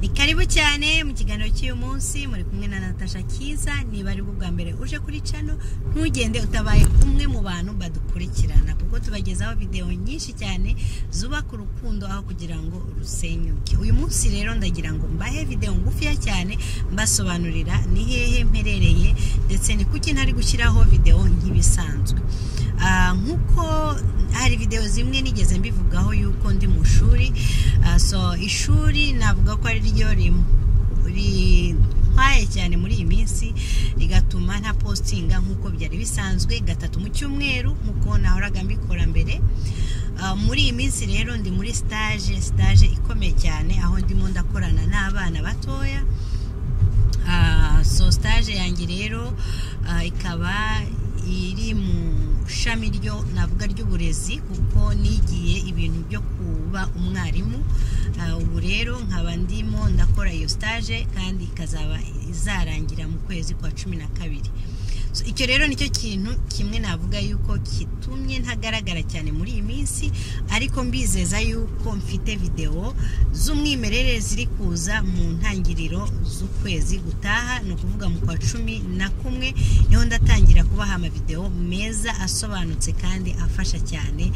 ni karibu cyane mu kiganiro cy'uyu munsi muri kumwe na natasha cyiza niba ari bwo bwa mbere uje kuri cano ntugende utabaye umwe mu bantu badukurikirana kuko tubagezaho videwo nyinshi cyane zubaka urukundo aho kugira ngo rusenyuke uyu munsi rero ndagira ngo mbahe videwo ngufiya cyane mbasobanurira ni hehe mperereye ndetse ni kuki ntari gushyiraho videwo nk'ibisanzwe Ah, nk'uko hari videwo zimwe nigeze mbivugaho yuko ndi mu shuri Ah, so ishuri navuga ko ari ryo rim- rimpaye cyane muri iyi minsi rigatuma nta postinga nk'uko byari bisanzwe gatatu mu cyumweru nk'uko nahoraga mbikora mbere Ah, muri iyi minsi rero ndi muri stage stage ikomeye cyane aho ndimo ndakorana n'abana batoya Ah, so stage yanjye rero ah, ikaba iri mu shami ryo navuga ry'uburezi kuko nigiye ibintu byo kuba umwarimu Ah, ubu rero nkaba ndimo ndakora iyo stage kandi ikazaba izarangira mu kwezi kwa cumi na kabiri So, icyo rero nicyo kintu kimwe navuga yuko kitumye ntagaragara cyane muri iyi minsi ariko mbizeza yuko mfite videwo z'umwimerere ziri kuza mu ntangiriro z'ukwezi gutaha ni ukuvuga mu kwa cumi na kumwe niho ndatangira kubaha amavidewo meza asobanutse kandi afasha cyane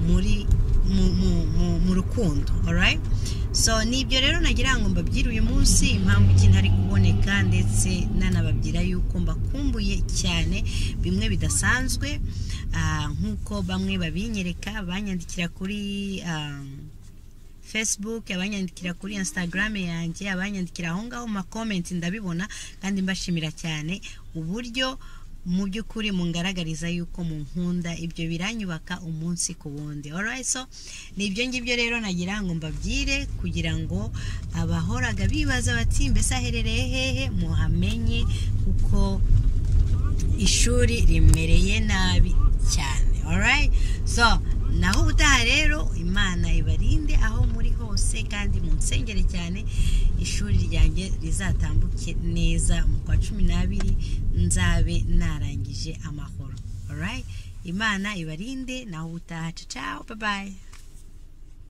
muri mu, mu, mu, mu rukundo alright so nibyo rero nagira ngo mbabyire uyu munsi impamvu iki ntari kuboneka ndetse nanababwira yuko mbakumbuye cyane bimwe bidasanzwe ah, nk'uko bamwe babinyereka banyandikira kuri ah, facebook abanyandikira kuri instagram yanjye abanyandikira aho ngaho mu makomenti ndabibona kandi mbashimira cyane uburyo mu by'ukuri mungaragariza yuko munkunda ibyo biranyubaka umunsi ku wundi alright so ni ibyo ngibyo rero nagira ngo mbabyire kugira ngo abahoraga bibaza bati mbese aherereye hehe muhamenye kuko ishuri rimereye nabi cyane alright so naho ubutaha rero imana ibarinde aho muri hose kandi munsengere cyane ishuri ryanjye rizatambuke neza mu kwa cumi n'abiri nzabe narangije amahoro alright imana ibarinde naho ubutaha ciao bye bye